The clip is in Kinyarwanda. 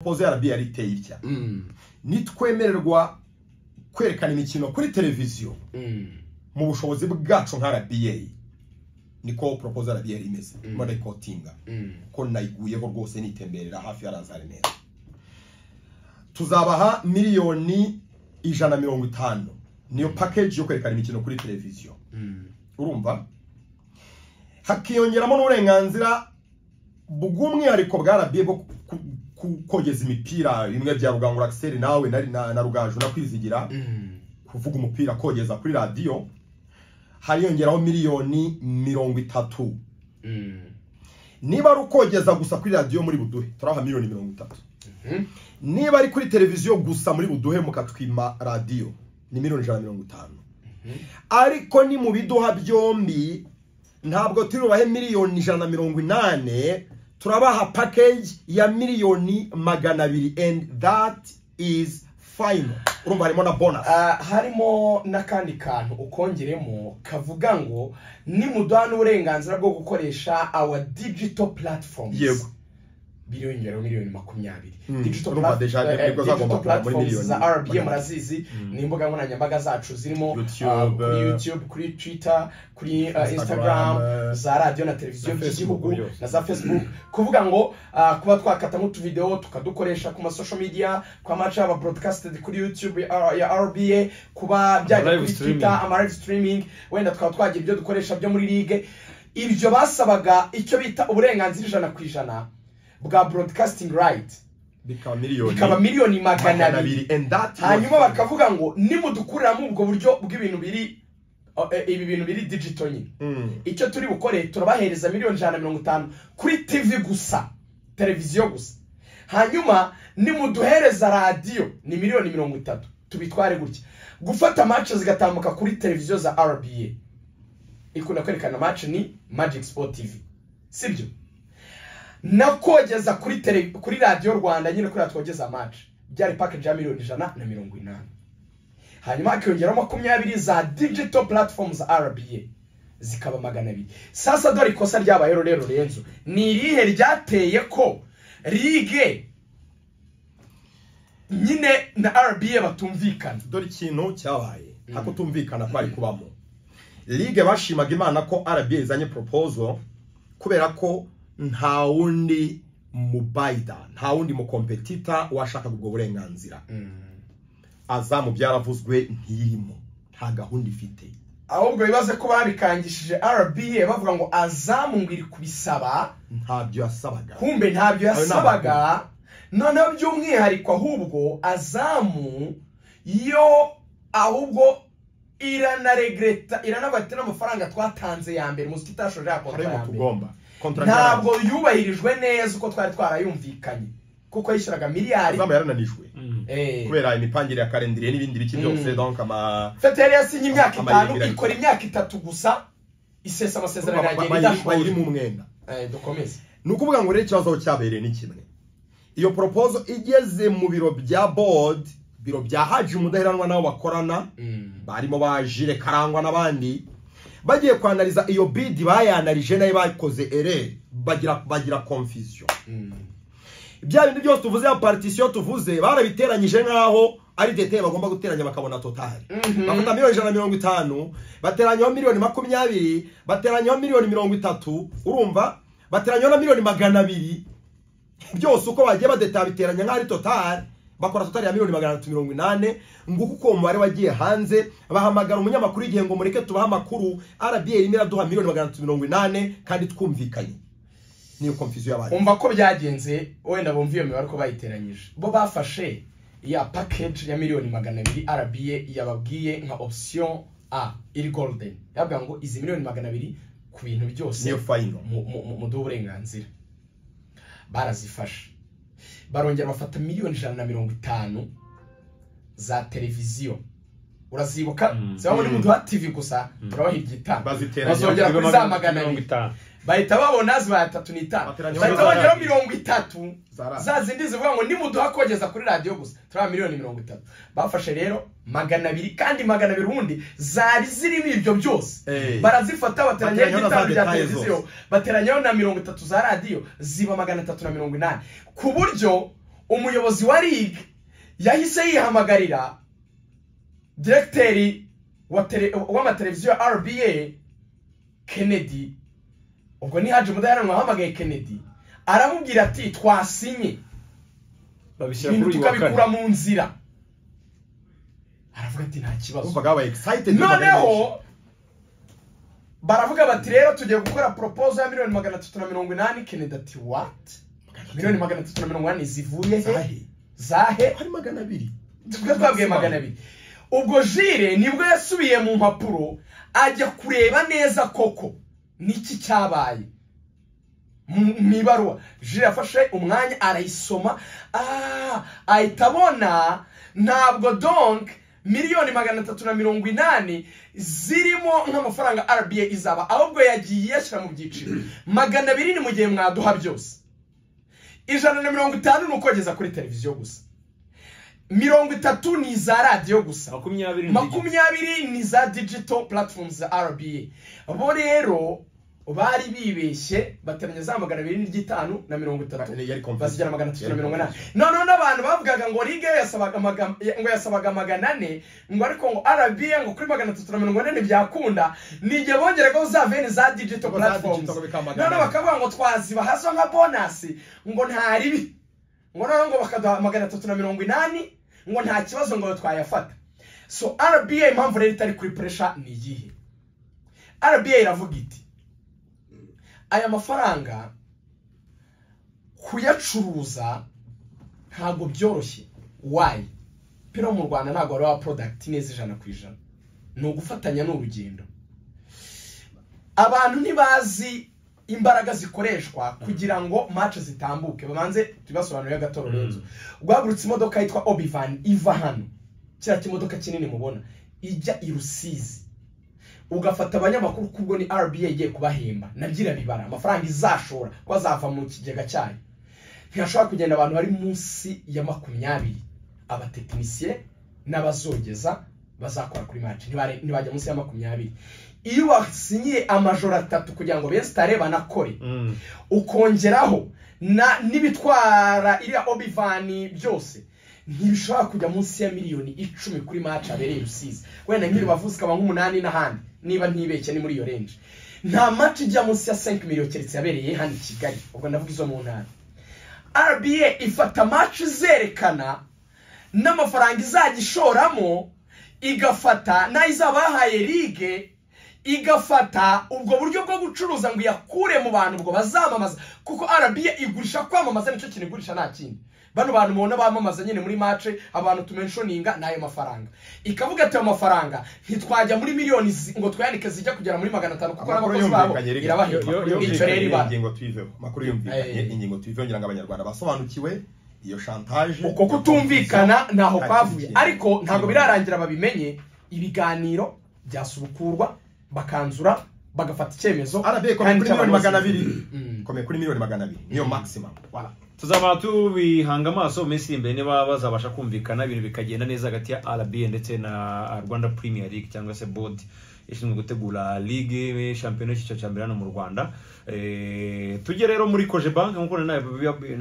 poze ya rba iteye itya Mm. nitwemererwa kwerekana imikino kuri televiziyo Mm. mu bushobozi bwacu nka rba niko poropoza rba imeze irimo rekotinga Mm. ko nayiguyeho rwose nitemberera hafi ya razari neza tuzabaha miliyoni ijana na mirongo itanu niyo pakeji yo kwerekana imikino kuri televiziyo Mm. urumva hakiyongeramo n'uburenganzira bw'umwihariko bwa rba bwo ku- ku- kogeza imipira bimwe bya rugangura akiseri nawe na, na, na rugaju na kwizigira Mm. kuvuga umupira kogeza kuri radiyo hariyongeraho miliyoni mirongo itatu Mm. niba ari ukogeza gusa kuri radiyo muri buduhe turaha miliyoni mirongo itatu Mhm. niba ari kuri televiziyo gusa muri buduhe mukatwima radiyo ni miliyoni ijana na mirongo itanu ariko ni mu biduha byombi ntabwo turi bubahe miliyoni ijana na mirongo inane turabaha package ya miliyoni magana abiri and that is final urumva harimo na bonus Ah, harimo n'akandi kantu ukongeremo kavuga ngo nimuduha n'uburenganzira bwo gukoresha our digital platforms Yego. biliyoni ngero miliyoni makumyabiri Mm, digital urumva plat- deja eh, nibwo zagomba digital kugera muri platforms miliyoni za rba makumyabiri. murazizi ni imbuga nkoranyambaga zacu zirimo YouTube, ah, kuri eh, youtube kuri twitter kuri ah, Instagram, instagram eh, za radiyo na televiziyo na Facebook by'igihugu yose. na za facebook kuvuga ngo ah, kuba twakatamo utuvidewo tukadukoresha ku masocial media ku maca aba broadcasted kuri youtube ya- ya rba kuba byajya Live kuri streaming. twitter ama live streaming wenda tukaba twagira ibyo dukoresha byo muri ligue ibyo basabaga icyo bita uburenganzira ijana ku ijana bwa broadcasting right bikaba miliyoni bikaba miliyoni magana magana abiri abiri and that hanyuma was- bakavuga ngo nimudukuriramo ubwo buryo bw'ibintu biri o- e- ibi bintu biri digital nyine Mm. icyo turi bukore turabahereza miliyoni ijana na mirongo itanu kuri tv gusa televiziyo gusa hanyuma nimuduhereza radiyo ni miliyoni mirongo itatu tubitware gutya gufata match zigatambuka kuri televiziyo za rba ikunda kwerekana match ni magic sport tv sibyo na kogeza kuri tele kuri radiyo rwanda nyine kuriya twogeza match byari package ya miliyoni ijana na mirongo inani hanyuma hakiyongeraho makumyabiri za digital platform za rba zikaba magana abiri sasa dore ikosa ryabayeho rero renzo ni irihe ryateye ko ligue nyine na rba batumvikana dore ikintu cyabaye nta kutumvikana kwari kubamo ligue bashimaga imana ko rba izanye proposal kubera ko nta wundi mubayida nta wundi mukompetita washakaga ubwo burenganzira aza mu byaravuzwe ntiyirimo nta gahunda ifite ahubwo bibaze ko babikangishije rba bavuga ngo azamu ngo iri kubisaba ntabyo yasabaga kumbe ntabyo Ayo ni yasabaga noneho by'umwihariko ahubwo azamu yo ahubwo iranaregreta iranavuga ati n'amafaranga twatanze ya mbere muziki itashoje ya kontra harimo ya mbere tugomba Contract ntabwo yubahirijwe neza uko twari twarayumvikanye kuko yishyuraga yararanijwe. miliyari izamu yarananijwe Eh. kubera imipangire ya karendire n'ibindi biki byose Mm. donc ama fete yari yasinye imyaka Amayeri itanu ibirahire. ikora imyaka itatu gusa isesa amasezerano yagenda bayiri idashoboye mu mwenda Eh, dukomeze ni ukuvuga ngo rero ikibazo aho cyabereye ni kimwe iyo proposal igeze mu biro bya board biro bya haji umudaheranwa n'abo bakorana barimo ba jire karangwa n'abandi bagiye kwanariza iyo bidi bayanarije nayo bakoze ere bagira bagira confusion bya bindi byose tuvuze ya partisiyo tuvuze barabiteranyije nk'aho ari detaye bagomba guteranya bakabona totali Mhm. bafata miliyoni ijana na mirongo itanu bateranyaho miliyoni makumyabiri bateranyaho miliyoni mirongo itatu urumva bateranyaho na miliyoni magana abiri byose uko bagiye badeta biteranya nk'aho ari totali bakora totali ya miliyoni magana atatu mirongo inane nguko uko uwo mubare wagiye hanze bahamagara umunyamakuru igihe ngo mureke tubahe amakuru rba irimo iraduha miliyoni magana atatu mirongo inane kandi twumvikanye niyo komfisiyo y'abandi umva ko byagenze wenda bumva iyo mibare uko bayiteranyije bo bafashe ya package ya miliyoni magana abiri rba yababwiye nka option a iri golden yavuga ngo izi miliyoni magana abiri ku bintu byose niyo fayino mu- mu- mu- muduhe uburenganzira barazifashe barongera bafata miliyoni ijana na mirongo itanu za televiziyo urazibuka Mm. ziba muri Mm. muduha tv gusa turabaha ibyitanu Baziteranya bazongera kuri za magana abiri itanu bahita babona zibaye atatu n'itanu Bateranya bahita muri bongeraho za- mirongo itatu Za radiyo. za zindi zivuga ngo nimuduha kogeza kuri radiyo gusa turaba miliyoni mirongo itatu bafashe rero magana abiri kandi magana abiri ubundi zari zirimo ibyo byose Eh. barazifata bateranyaho Bateranyaho na za igitanu bya detaye televiziyo zose. bateranyaho na mirongo itatu za radiyo ziba magana atatu na mirongo inani ku buryo umuyobozi wa rig yahise yihamagarira diregiteri wa tele- w'amateleviziyo ya rba kennedy ubwo ni haje mudaheranwa wahamagaye kennedy aramubwira ati twasinye babishyira ibintu kuri uyu wa tukabikura kane mu nzira aravuga ati nta kibazo wumvaga babaye excited noneho baravuga bati rero tugiye gukora proposal ya miliyoni magana atatu na mirongo inani kennedy ati what miliyoni magana atatu na mirongo inani zivuye he Zahe. zahe hari magana abiri twe twabwiye magana abiri ubwo jire nibwo yasubiye mu mpapuro ajya kureba neza koko niki cyabaye mu mu ibaruwa jire yafashe umwanya arayisoma ah, ahita abona ntabwo donk miliyoni magana atatu na mirongo inani zirimo nk'amafaranga rba izaba ahubwo yagiye yashyira mu byiciro magana abiri ni mu gihe mwaduha byose ijana na mirongo itanu ni ukogeza kuri televiziyo gusa mirongo itatu ni iza radiyo gusa makumyabiri n'ebyiri makumyabiri ni za digital platforms za rba bo rero bari bibeshye bateranya za magana abiri n'iry'itanu na mirongo itatu yari confusion. bazigera magana atatu na Yari mirongo inani confusion. noneho n'abantu bavugaga ngo riga yasabaga magam- ngo yasabaga magana ane ngo ariko ngo rba ngo kuri magana atatu na mirongo ine byakunda n'igihe bongeragaho za veni za digital Ngo za platforms digital bikaba magana noneho ane. bakavuga ngo twaziba hazo nka bonasi ngo ntaribi ngo noneho ngo bakaduha magana atatu na mirongo inani ngo nta kibazo ngo twayafata so rba impamvu rero itari kuri puresha ni iyihe rba iravuga iti aya mafaranga kuyacuruza ntabwo byoroshye wayi pino mu rwanda ntabwo wari wa porodagiti neza ijana ku ijana ni ugufatanya n'urugendo abantu ntibazi imbaraga zikoreshwa kugira ngo mace zitambuke babanze tubasobanurire agatoro renzo guhagurutse imodoka yitwa obivan iva hano kiriya kimodoka kinini mubona ijya i rusizi ugafata abanyamakuru kubwo ni rba igiye kubahemba nabyo irabibara amafaranga izashora ko azava mu kigega cyayo ntihashobora kugenda abantu bari munsi ya makumyabiri abatekinisiye n'abazogeza bazakora kuri mace ntibare- ntibajya munsi ya makumyabiri iyo wasinyiye amajoro atatu kugira ngo bensitare banakore Mm. ukongeraho na n'ibitwara iriya obivani byose ntibishobora kujya munsi ya miliyoni icumi kuri maci abereye rusizi wenda nk'iri bavuze ikaba nk'umunani n'ahandi niba ntibeshye ni muri iyo renje nta maci ijya munsi ya 5 miliyoni keretse yabereye hano i kigali ubwo ndavuga izo mu ntara rba ifata maci zerekana n'amafaranga izajya ishoramo igafata n'ayo izaba yahaye ligue igafata ubwo buryo bwo gucuruza ngo iyakure mu bantu ubwo bazamamaza kuko rba igurisha kwamamaza nicyo kintu igurisha nta kindi bano bantu mubona bamamaza nyine muri mace abantu tumenshoninga ni ayo mafaranga ikavuga ati ayo mafaranga ntitwajya muri miliyoni zi- ngo twayandike zijya kugera muri magana atanu kuko Amakuru n'abakozi babo yumvikanye reka- irabahemba yo- yo- icyo rero yumvikanye, ibara ingingo tuyiveho amakuru yumvikanye Eh. ingingo tuyiveho ngira ngo abanyarwanda basobanukiwe iyo chantage uko kutumvikana ntaho kwavuye ariko ntabwo birarangira birarangira babimenye ibiganiro byasubukurwa bakanzura bagafata icyemezo arabe kuri kandi miliyoni magana abiri Mm. komeye kuri miliyoni magana abiri niyo maximum Voilà. tuzaba tubihanga amaso mu minsi iri imbere niba bazabasha kumvikana ibintu bikagenda neza hagati ya rba ndetse na rwanda premier league cyangwa se board ishinzwe gutegura ligue shampiyona y'icyiciro cya mbere hano mu rwanda Eh, tujye rero muri koje banki nk'uko nawe